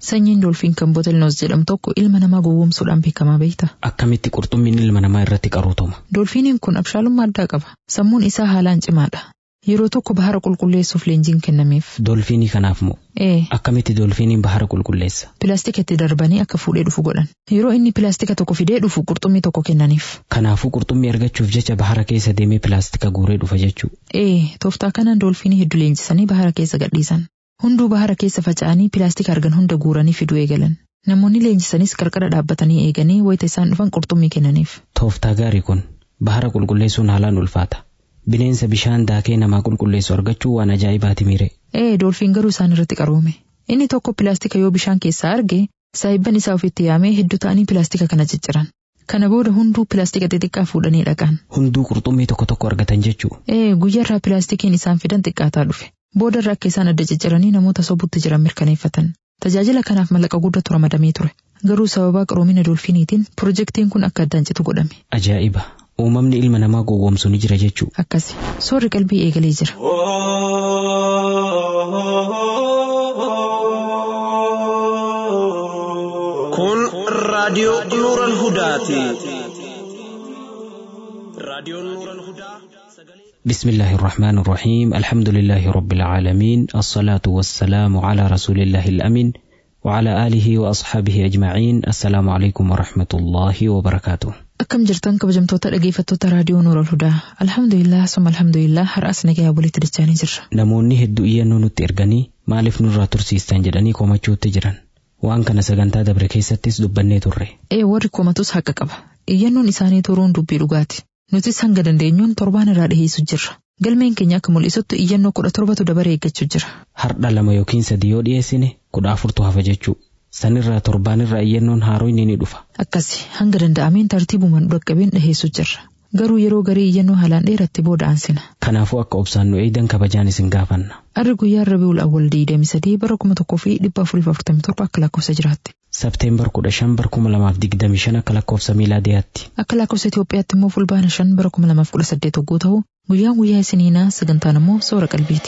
Sanyiin doolfiin kan botelnoos jedhamu tokko ilma namaa gowwoomsuudhaan beekamaa beekta. Akkamitti qurxummiin ilma namaa irratti qaruutuma. Doolfiiniin kun abshaalummaa addaa qaba. Sammuun isaa haalaan cimaadha. Yeroo tokko bahara qulqulleessuuf leenjiin kennameef. Doolfiinii kanaaf moo? Ee, Akkamitti doolfiiniin bahara qulqulleessa? pilaastika itti darbanii akka fuudhee dhufu godhan. Yeroo inni pilaastika tokko fidee dhufu qurxummii tokko kennaniif. Kanaafuu qurxummii argachuuf jecha bahara keessa deemee pilaastika guuree dhufa jechuu. Ee, tooftaa kanaan doolfiinii hedduu leenjisanii bahara keessa gadhiisan. Hunduu bahara keessa faca'anii pilaastika argan hunda guuranii fiduu eegalan. Namoonni leenjisanis qarqara dhaabbatanii eeganii wayita isaan dhufan qurxummii kennaniif. Tooftaa gaarii kun bahara qulqulleessuun haalaan ulfaata. Bineensa bishaan daakee namaa qulqulleessu argachuu waan ajaa'ibaati miire. Ee, doolfiin garuu isaan irratti qaroome. Inni tokko pilaastika yoo bishaan keessaa arge, saayibban isaa ofitti yaamee hedduu ta'anii pilaastika kana cicciran. Kana booda hunduu pilaastika xixiqqaa fuudhanii dhaqan. Hunduu qurxummii tokko tokko argatan jechuu. Ee, guyyaarraa pilaastikiin isaan fidan xiqqaataa dhufe. Booda irraa akka isaan adda cicciranii namoota sobutti jiran mirkaneeffatan. Tajaajila kanaaf mallaqa guddatu ramadamee ture. Garuu sababa qaroomina doolfiiniitiin pirojektiin kun akka addaan citu godhame. Ajaa'iba! Uumamni ilma namaa gowwoomsu ni jira jechuu. Akkasi. Soorri qalbii eegalee jira. Kun raadiyoo Nuural Hudaati. Raadiyoon Nuural Hudaa sagalee بسم الله الرحمن الرحيم الحمد لله رب العالمين الصلاة والسلام على رسول الله الأمين وعلى آله وأصحابه أجمعين السلام عليكم ورحمة الله وبركاته Akkam jirtan kabajamtoota dhageeffattoota raadiyoo Nuural Hudaa. Alhamdulillah summa alhamdulillah har'as nagayaa walitti dachaanii jirra. Namoonni hedduu iyyannoo nutti erganii maaliif nurraa tursiistan jedhanii komachuutti jiran. Waan kana sagantaa dabre keessattis dubbannee turre. Ee warri komatus haqa qaba. Iyyannoon isaanii turuun dubbii dhugaati. Nutis hanga dandeenyuun torbaan irraa dhiheessu jirra. Galmeen keenya akka mul'isutti iyyannoo kudha torbatu dabaree eeggachuu jira. Hardha lama yookiin sadii yoo dhiyeessine kudha afurtu hafa jechuu. Sanirraa torbaanirraa iyyannoon haaroyni ni dhufa. Akkasi hanga danda'ameen tartiibumaan dhaqqabeen dhiheessu jirra. Garuu yeroo garii iyyannoo haalaan dheeratti booda aansina. Kanaafuu akka obsaan nu eegdan kabajaan isin gaafanna. Arri guyyaa Rabiul Awwal 23 bara 1447 akka lakkoofsa jiraatti. Sabteembar kudha shan bara kuma lamaaf digdami shan akka lakkoofsa miilaadiyaatti. Akka lakkoofsa Itoophiyaatti immoo fulbaana 5 bara 2018 hogguu ta'u guyyaan guyyaa isiniinaa sagantaan immoo soora qalbiiti.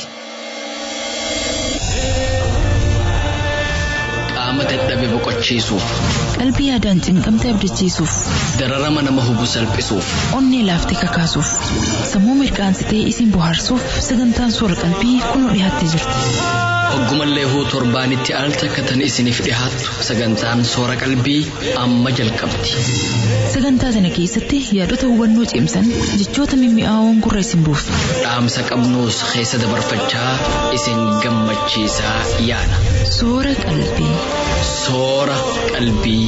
qaama dadhabe boqochiisuuf Qalbii yaadaan cinqamte abdachiisuuf, dararama nama hubu salphisuuf onnee laaftee kakaasuuf, sammuu mirkaansitee isin bohaarsuuf sagantaan soora qalbii kunoo dhiyaattee jirti. hoggumallee huu torbaanitti al takkatan isiniif dhihaattu sagantaan soora qalbii amma jalqabdi Sagantaa sana keessatti yaadota hubannoo cimsan jechoota mimmi'aawoon gurra isin buusu. dhaamsa qabnuus keessa dabarfachaa isin gammachiisaa yaana Soora qalbii. soora qalbii.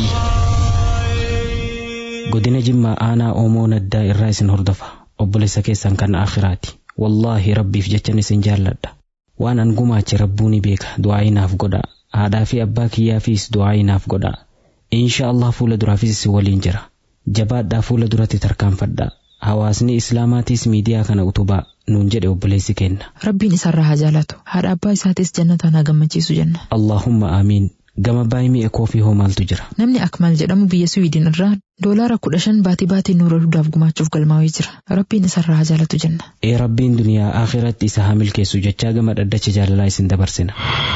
Godina Jimmaa aanaa Oomoo Naddaa irraa isin hordofa. Obboleessa keessan kan akhiraati. Wallaahi rabbiif jechan isin jaalladha. Waan an gumaache rabbuu ni beeka du'aayi naaf godha. Haadhaa fi abbaa kiyyaafis du'aayi naaf godha. Insha Allah fuula duraafis isin waliin jira. Jabaadhaa fuula duratti tarkaanfadha. Hawaasni Islaamaatis miidiyaa kana utubaa nuun jedhe obboleessi kenna. Rabbiin isarraa haa jaalatu. Haadha abbaa isaatis jannataan haa gammachiisu jenna. Allahumma aamiin. Gama baay'ee mi'a koofii hoo maaltu jira? Namni Akmal jedhamu biyya Suwiidin irraa doolaara kudha shan baatii baatiin nuura hudaaf gumaachuuf galmaa'ee jira. Rabbiin isarraa haa jaalatu jenna. Ee rabbiin duniyaa akhiratti isa haa milkeessu jechaa gama dhaddacha jaalalaa isin dabarsina.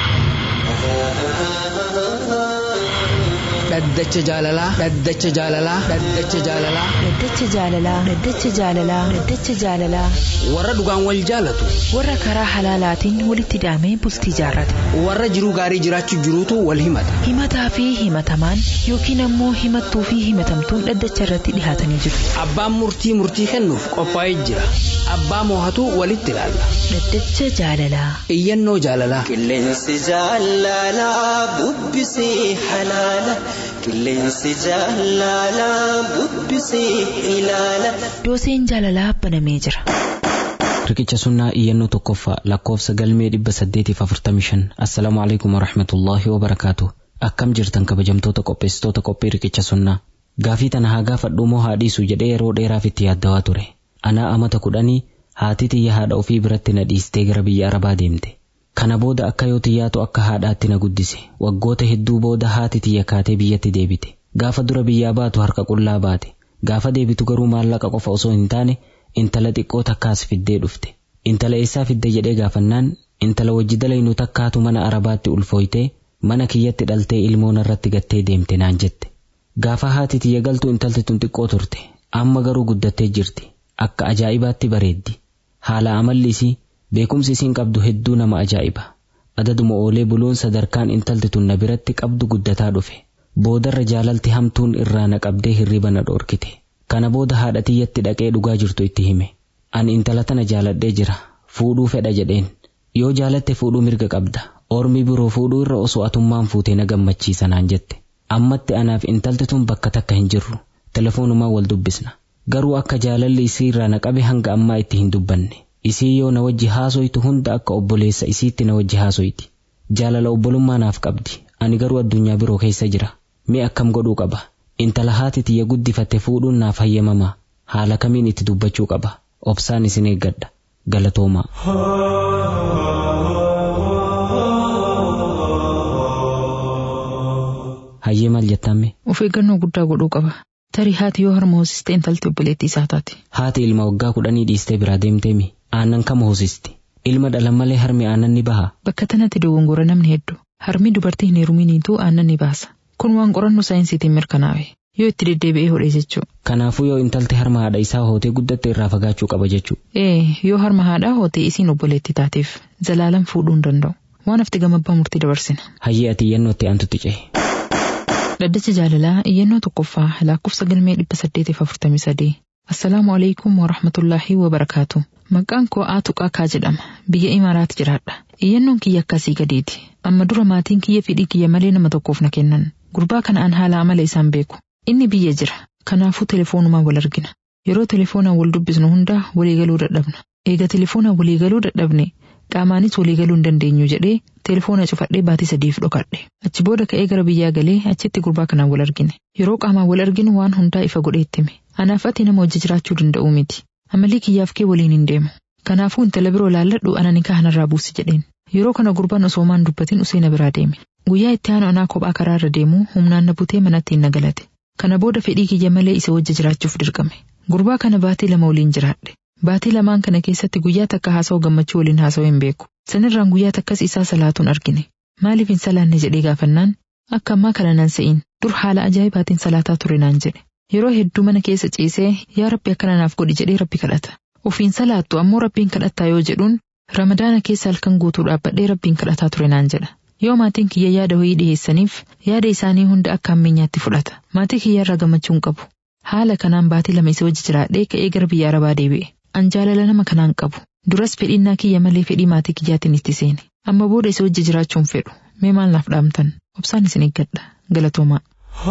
dhaddacha jaalalaa dhaddacha jaalalaa dhaddacha jaalalaa Dhaddacha jaalalaa Dhaddacha jaalalaa Dhaddacha jaalalaa warra dhugaan wal jaalatu warra karaa halaalaatiin walitti hidhamee bultii jaarrate warra jiruu gaarii jiraachuu jiruutu wal himata himataa fi himatamaan yookiin ammoo himattuu fi himatamtuun dhaddacha irratti dhihaatanii jiru. abbaan murtii murtii kennuuf qophaa'ee jira abbaa moohatu walitti ilaalla Dhaddacha jaalalaa iyyannoo jaalalaa Qilleensi jaalalaa bubbisee halaala. Qilleensi jaalalaa bubbisee ilaala. dooseen jaalalaa banamee jira. Riqicha sunnaa iyyannoo tokkoffaa lakkoofsa galmee dhibba saddeetiif afurtamii shan assalaamu alaikum warahmatullaahi wabarakaatu akkam jirtan kabajamtoota qopheessitoota qophii riqicha sunnaa gaafii tana haa gaafadhu moo haa dhiisu jedhee yeroo dheeraaf itti yaaddawaa ture anaa amata kudhanii haati tiyya haadha ofii biratti na dhiistee gara biyya arabaa deemte kana booda akka yoo tiyyaatu akka haadhaatti na guddise waggoota hedduu booda haati tiyya kaatee biyyatti deebite gaafa dura biyyaa baatu harka qullaa baate gaafa deebitu garuu maallaqa qofa osoo hin taane intala xiqqoo takkaas fiddee dhufte intala eessaa fidde jedhee gaafannaan intala wajji dalaynu takkaatu mana arabaatti ulfooytee mana kiyyatti dhaltee ilmoon irratti gattee deemte naan jette. Gaafa haati tiyya galtu intalti tun xiqqoo turte amma garuu guddattee jirti akka ajaa'ibaatti bareeddi haala amalli isii beekumsi isiin qabdu hedduu nama ajaa'iba adaduma oolee buluun sadarkaan intalti tun na biratti qabdu guddataa dhufe boodarra jaalalti hamtuun irraa na qabdee hirriba na dhoorkite kana booda haadha tiyyatti dhaqee dhugaa jirtu itti hime ani intala tana jaaladhee jira fuudhuu fedha jedheen yoo jaalatte fuudhuu mirga qabda ormi biroo fuudhuu irra osoo atummaan fuutee na gammachiisa naan jette ammatti anaaf intalti tun bakka takka hin jirru telefoonumaan wal dubbisna garuu akka jaalalli isii irraa na qabe hanga ammaa itti hin dubbanne isii yoo na wajji haasoytu hunda akka obboleessa isiitti na wajji haasoyti jaalala obbolummaa naaf qabdi ani garuu addunyaa biroo keessa jira mee akkam godhuu qaba intala haati tiyya guddifatte fuudhuun naaf hayyamamaa haala kamiin itti dubbachuu qaba obsaan isin eeggadha galatoomaa. hayyee maal jettame Of eeggannoo guddaa godhuu qaba. Tarii haati yoo harma hoosiste intalti obboleettii isaa taati. haati ilma waggaa kudhanii dhiistee biraa deemteemi aannan kama hoosisti ilma dhalan malee harmi aannan ni baha Bakka tanatti dogongora namni hedduu. Harmi dubartii hin heeruminiituu aannan ni baasa. Kun waan qorannoo saayinsiitiin mirkanaa'e. Yoo itti deddeebi'ee hodhe jechuu. kanaafuu yoo intalti harma haadha isaa hootee guddatte irraa fagaachuu qaba jechuu Ee, yoo harma haadhaa hootee isiin obboleettii taateef zalaalan fuudhuu hin danda'u. Waan hafti gamabbaa murtii dabarsina. hayyee ati iyyannootti aantutti cehe Dhaddacha jaalalaa iyyannoo tokkoffaa lakkoofsa galmee dhibba saddeetiif afurtamii sadii. Assalaamu alaikum wa rahmatullaahi wa barakaatu. Maqaan koo Aatuqaa Kaa jedhama. Biyya Imaaraat jiraadha. Iyyannoon kiyya akkasii gadeeti. Amma dura maatiin kiyya fedhii kiyya malee nama tokkoof na kennan. Gurbaa kana an haala amala isaan beeku. Inni biyya jira. Kanaafuu telefoonumaan wal argina. Yeroo telefoonaan wal dubbisnu hunda waliigaluu dadhabna. Eega telefoonaan waliigaluu dadhabne qaamaanis waliigaluu hin dandeenyu jedhee telefoona cufadhee baatii sadiif dhokadhe. Achi booda ka'ee gara biyyaa galee achitti gurbaa kanaan wal argine. Yeroo qaamaan wal arginu waan hundaa ifa godhee itti hime. Anaaf ati nama wajji jiraachuu danda'u miti. Amalii kiyyaaf kee waliin hin deemu. Kanaafuu intala biroo laalladhu ana nikaa kanarraa buusi jedheen. Yeroo kana gurbaan osoo maan dubbatin usee na biraa deeme. Guyyaa itti aanu anaa kophaa karaarra deemu humnaan na butee manatti hin nagalate. Kana booda fedhii kiyya malee isa wajji jiraachuuf dirqame. Gurbaa kana baatii lama waliin jiraadhe. Baatii lamaan kana keessatti guyyaa takka haasa'u gammachuu waliin haasa'u hin beeku. Sanirraan guyyaa takkas isaa salaatuun argine. Maaliif hin salaanne jedhee gaafannaan akka ammaa kana nan se'in dur haala ajaa'ibaatiin salaataa ture naan jedhe. Yeroo hedduu mana keessa ciisee yaa rabbi akkana naaf godhi jedhee rabbi kadhata. Ofiin salaattu ammoo rabbiin kadhattaa yoo jedhuun ramadaana keessa halkan guutuu dhaabbadhee rabbiin kadhataa ture naan jedha. Yoo maatiin kiyya yaada wayii dhiheessaniif yaada isaanii hunda akka ammeenyaatti fudhata. Maatii kiyya irraa gammachuu hin qabu. Haala kanaan baatii lama isa wajji jiraadhee ka'ee gara biyya arabaa deebi'e. An jaalala nama kanaan qabu. Duras fedhinnaa kiyya malee fedhii maatii kiyyaatiin itti seene. Amma booda isa wajji jiraachuun fedhu. Mee maal naaf dhaamtan? Obsaan isin eeggadha. Galatoomaa.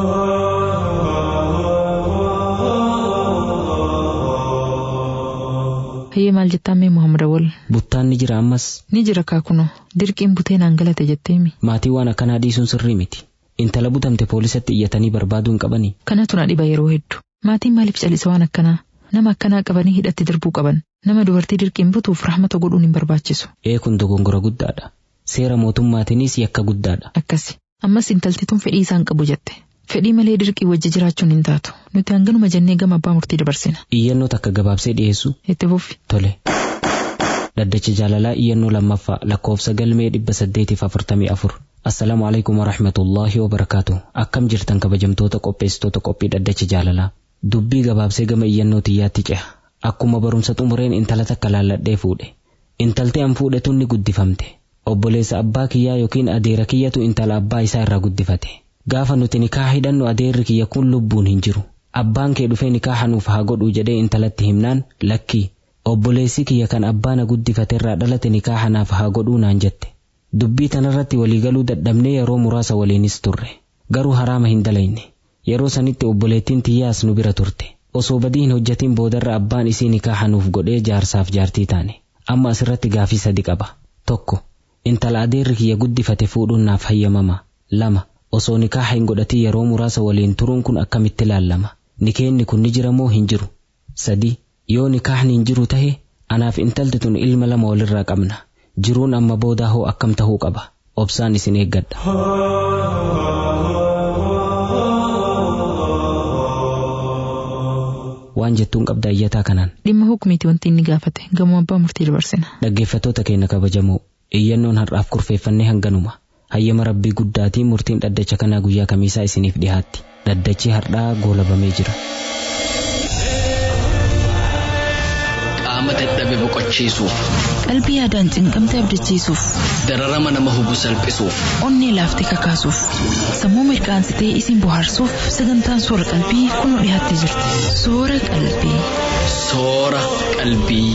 Hayyee maal jettaan mee Muhammad Awwal? buttaan ni jira ammas Ni jira kaakunoo. Dirqiin butee naan galate jetteemi. maatii waan akkanaa dhiisuun sirrii miti intala butamte poolisatti iyyatanii barbaaduu hin qabanii Kanatu na dhiba yeroo hedduu. Maatiin maaliif calisa waan akkanaa? Nama akkanaa qabanii hidhatti darbuu qaban. Nama dubartii dirqiin butuuf rahmata godhuun hin barbaachisu. ee kun dogongora guddaadha seera mootummaatiinis yakka guddaadha Akkasi. Ammas intalti tun fedhii isaan qabu jette. Fedhii malee dirqii wajji jiraachuun hin taatu. Nuti hanganuma jennee gama abbaa murtii dabarsina. iyyannoo takka gabaabsee dhiyeessu Itti fufi. tole dhaddacha jaalalaa iyyannoo lammaffaa lakkoofsa galmee dhibba saddeetiif afurtamii afur assalaamu alaikum warahmatullaahi wabarakaatu akkam jirtan kabajamtoota qopheessitoota qophii dhaddacha jaalalaa dubbii gabaabsee gama iyyannoo tiyyaatti ceha akkuma barumsa xumureen intala takka laalladhee fuudhe intaltee an fuudhe tun ni guddifamte obboleessa abbaa kiyyaa yookiin adeera kiyyatu intala abbaa isaa irraa guddifate gaafa nuti nikaa hidhannu adeerri kiyya kun lubbuun hin jiru abbaan kee dhufee nikaa nuuf haa godhu jedhee intalatti himnaan lakkii obboleessi kiyya kan abbaana guddifate irraa dhalate nikaa naaf haa godhuu naan jette dubbii tanarratti waliigaluu dadhabnee yeroo muraasa waliinis turre garuu haraama hin dalayne yeroo sanitti obboleettiin tiyyaas nu bira turte osoo badii hin hojjatin boodarra abbaan isii nikaa nuuf godhee jaarsaaf jaartii taane amma asirratti gaafii sadi qaba tokko intala adeerri kiyya guddifate fuudhuun naaf hayyamama lama osoo nikaa hin godhatin yeroo muraasa waliin turuun kun akkamitti laallama nikeenni kun ni jira moo hin jiru sadi yoo nikaahni hin jiru tahe anaaf intalti tun ilma lama walirraa qabna jiruun amma boodaa hoo akkam tahuu qaba obsaan isin eeggadha waan jettuun qabda iyyataa kanaan Dhimma hukumiiti wanti inni gaafate. Gamoo abbaa murtii dabarsina. dhaggeeffattoota keenya kabajamoo iyyannoon har'aaf kurfeeffannee hanganuma hayyama rabbii guddaatiin murtiin dhaddacha kanaa guyyaa kamiisaa isiniif dhiyaatti dhaddachi hardhaa goolabamee jira. qaama dadhabe boqochiisuuf qalbii yaadaan cinqamte abdachiisuuf dararama nama hubu salphisuuf onnee laaftee kakaasuuf sammuu mirqaansitee isin bohaarsuuf sagantaan soora qalbii kun dhiyaattee jirti soora qalbii. soora qalbii.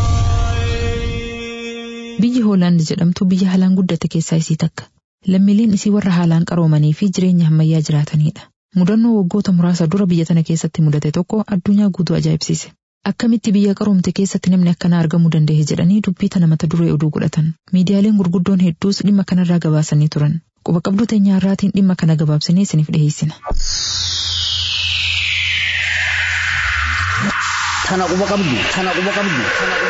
Biyyi Hoolaand jedhamtu biyya haalaan guddate keessaa isii takka. Lammiileen isii warra haalaan qaroomanii fi jireenya ammayyaa jiraatanidha. Mudannoo waggoota muraasa dura biyya tana keessatti mudate tokko addunyaa guutuu ajaa'ibsiise. Akkamitti biyya qaroomte keessatti namni akkanaa argamuu danda'e jedhanii dubbii tana mata duree oduu godhatan. Miidiyaaleen gurguddoon hedduus dhimma kanarraa gabaasanii turan. Quba qabduu teenyaa irraatiin dhimma kana gabaabsinee isiniif dhiyeessina. Tana quba qabdu, tana quba qabdu,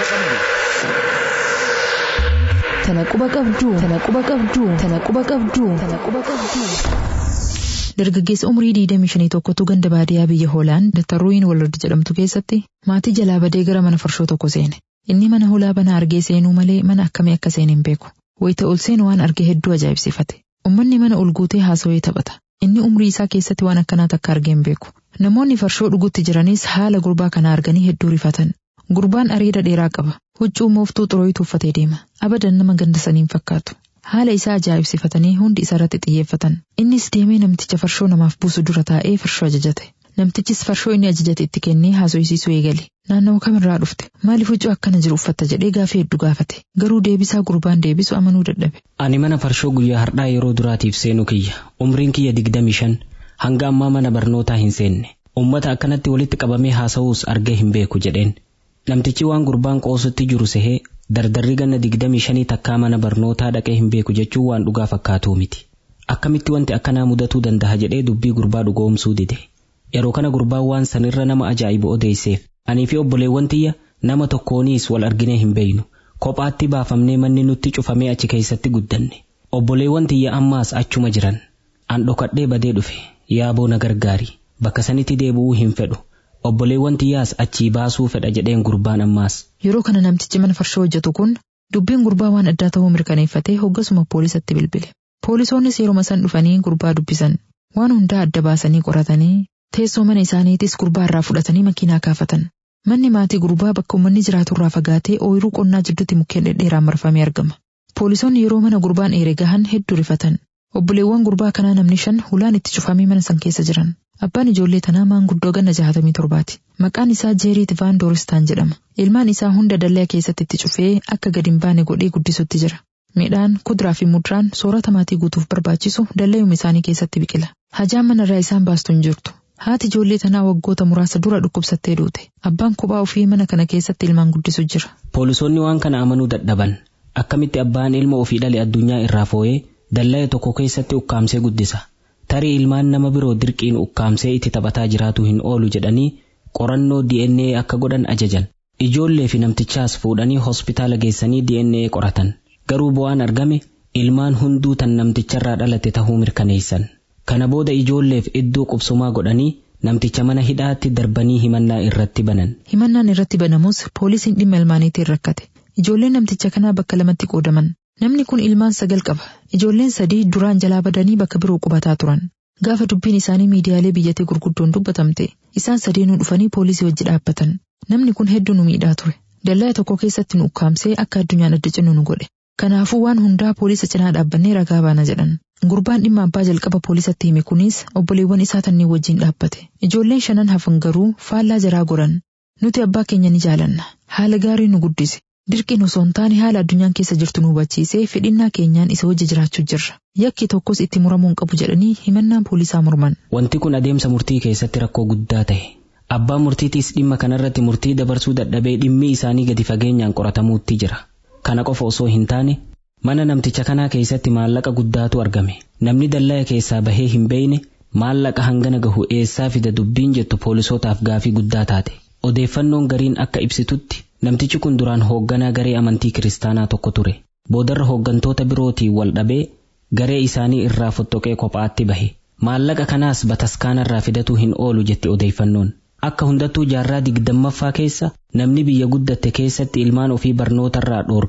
tana quba qabdu. Tana quba qabduu, tana quba qabduu, tana quba qabduu, tana quba qabduu. Dargaggeessa umrii 25 tokkotu ganda baadiyyaa biyya Hoolaand Dattaruuyin Walard jedhamtu keessatti maatii jalaa badee gara mana farshoo tokko seene. Inni mana hulaa banaa argee seenuu malee mana akkamii akka seene hin beeku. Wayita ol seenu waan arge hedduu ajaa'ibsiifate. Uummanni mana ol guutee haasawee taphata. Inni umrii isaa keessatti waan akkanaa takka argee hin beeku. Namoonni farshoo dhugutti jiranis haala gurbaa kana arganii hedduu rifatan. Gurbaan areeda dheeraa qaba. Huccuu mooftuu xurooyitu uffatee deema. Abadan nama ganda saniin fakkaatu. Haala isaa ajaa'ibsifatanii hundi isa irratti xiyyeeffatan. Innis deemee namticha farshoo namaaf buusu dura taa'ee farshoo ajajate. Namtichis farshoo inni ajajate itti kennee haasofsiisuu eegale. Naannawa kamirraa dhufte? Maaliif huccuu akkana jiru uffatta jedhee gaafii hedduu gaafate. Garuu deebisaa gurbaan deebisu amanuu dadhabe. Ani mana farshoo guyyaa hardhaa yeroo duraatiif seenu kiyya. Umriin kiyya digdami shan hanga ammaa mana barnootaa hin seenne. Uummata akkanatti walitti qabamee haasa'uus argee hin beeku jedheen. Namtichi waan gurbaan qoosutti jiru sehee dardarri ganna digdamii shanii takkaa mana barnootaa dhaqee hin beeku jechuun waan dhugaa fakkaatuu miti. Akkamitti wanti akkanaa mudatuu danda'a jedhee dubbii gurbaa dhugoomsuu dide. Yeroo kana gurbaan waan sanirra nama ajaa'ibu odeesseef. Anii fi obboleewwan tiyya nama tokkooniis wal arginee hin beeynu. Kophaatti baafamnee manni nutti cufamee achi keessatti guddanne. Obboleewwan tiyya ammaas achuma jiran. An dhokadhee badee dhufe. Yaaboo na gargaari. Bakka sanitti deebi'uu hin fedhu. Obboleewwan tiyyaas achii baasuu fedha jedheen gurbaan ammaas. Yeroo kana namtichi mana farshoo hojjetu kun dubbiin gurbaa waan addaa ta'uu mirkaneeffatee hoggasuma poolisatti bilbile. Poolisoonnis yeroo san dhufanii gurbaa dubbisan. Waan hundaa adda baasanii qoratanii teessoo mana isaaniitis gurbaa irraa fudhatanii makiinaa kaafatan. Manni maatii gurbaa bakka uummanni jiraatu irraa fagaatee ooyiruu qonnaa jidduutti mukkeen dhedheeraan marfamee argama. Poolisoonni yeroo mana gurbaan eere gahan hedduu rifatan. Obboleewwan gurbaa kanaa namni shan hulaan itti cufamee mana san keessa jiran. Abbaan ijoollee tanaa maanguddoo ganna jahatamii torbaati. Maqaan isaa Jeeriit Vaan Dooristaan jedhama. Ilmaan isaa hunda dallaa keessatti itti cufee akka gadi hin baane godhee guddisutti jira. Midhaan, kuduraa fi muduraan soorata maatii guutuuf barbaachisu dallayuma isaanii keessatti biqila. Hajaan manarraa isaan baastu hin jirtu. Haati ijoollee tanaa waggoota muraasa dura dhukkubsattee duute. Abbaan kophaa ofii mana kana keessatti ilmaan guddisu jira. Poolisoonni waan kana amanuu dadhaban. Akkamitti abbaan ilma ofii dhale addunyaa irraa foo'ee dallaa tokko keessatti ukkaamsee guddisa. Tarii ilmaan nama biroo dirqiin ukkaamsee itti taphataa jiraatu hin oolu jedhanii qorannoo DNA akka godhan ajajan. Ijoollee fi namtichaas fuudhanii hospitaala geessanii DNA qoratan. Garuu bu'aan argame ilmaan hunduu tan namticharraa dhalate tahuu mirkaneessan. Kana booda ijoolleef iddoo qubsumaa godhanii namticha mana hidhaatti darbanii himannaa irratti banan. Himannaan irratti banamus poolisiin dhimma ilmaaniitiin rakkate. Ijoolleen namticha kanaa bakka lamatti qoodaman. Namni kun ilmaan sagal qaba. Ijoolleen sadii duraan jalaa badanii bakka biroo qubataa turan. Gaafa dubbiin isaanii miidiyaalee biyyattii gurguddoon dubbatamte, isaan sadeenuu dhufanii poolisii wajji dhaabbatan. Namni kun hedduu nu miidhaa ture. Dallaa tokko keessatti nu ukkaamsee akka addunyaan adda cinnu nu godhe. Kanaafuu waan hundaa poolisa cinaa dhaabbannee ragaa baana jedhan. Gurbaan dhimma abbaa jalqaba poolisatti hime kunis obboleewwan isaa tanneen wajjin dhaabbate. Ijoolleen shanan hafan garuu faallaa jaraa goran. Nuti abbaa keenya ni jaalanna. Haala gaarii nu guddise. Dirqiin osoo hin taane haala addunyaan keessa jirtu nu hubachiisee fedhinnaa keenyaan isa wajji jiraachuu jirra. Yakki tokkos itti muramuu hin qabu jedhanii himannaan poolisaa morman. Wanti kun adeemsa murtii keessatti rakkoo guddaa ta'e. Abbaan murtiitiis dhimma kanarratti murtii dabarsuu dadhabee dhimmi isaanii gadi fageenyaan qoratamuutti jira. Kana qofa osoo hin taane mana namticha kanaa keessatti maallaqa guddaatu argame. Namni dallaa keessaa bahee hin beeyne maallaqa hangana gahu eessaa fida dubbiin jettu poolisootaaf gaafii guddaa taate. Odeeffannoon gariin akka ibsitutti namtichi kun duraan hoogganaa garee amantii kiristaanaa tokko ture. Boodarra hooggantoota birootiin wal dhabee garee isaanii irraa fottoqee kophaatti bahe. Maallaqa kanaas bataskaanarraa fidatuu hin oolu jetti odeeffannoon. Akka hundattuu jaarraa digdammaffaa keessa namni biyya guddatte keessatti ilmaan ofii barnootarraa dhoorkee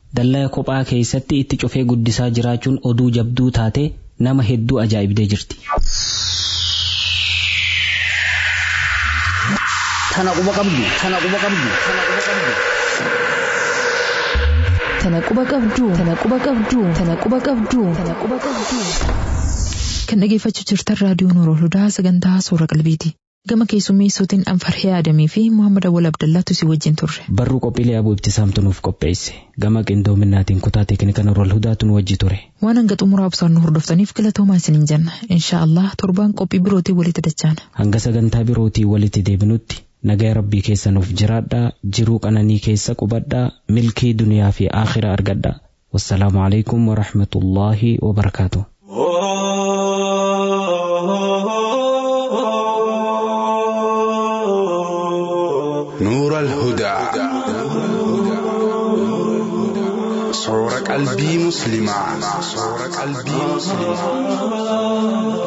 Dallaa kophaa keessatti itti cufee guddisaa jiraachuun oduu jabduu taate nama hedduu ajaa'ibdee jirti. Tana quba qabdu, tana quba qabdu, tana quba qabdu. Tana quba qabdu, tana quba qabdu, tana quba qabdu, tana quba qabdu. Kan dhageeffachuu jirtan raadiyoo Nuurul Hudaa sagantaa suura qalbiiti. Gama keessummeessootiin Anfarhee Adamii fi Muhammad Awwal Abdallaatu si wajjin turre. Barruu qophiilee abuu ibtisaamtu nuuf qopheesse. Gama qindoominaatiin kutaa teeknika Nuurul Hudaatu nu wajji ture. Waan hanga xumuraa obsaan nu hordoftaniif galatoomaa isiniin jenna. Inshaa Allah torbaan qophii birootii walitti dachaana. Hanga sagantaa birootii walitti deebinutti nagaa rabbii keessa nuuf jiraadhaa jiruu qananii keessa qubadhaa milkii duniyaa fi aakhiraa argadhaa. Wassalaamu alaikum wa rahmatullaahi wa barakaatuh. نور الهدى صور قلبي مسلما صور قلبي مسلما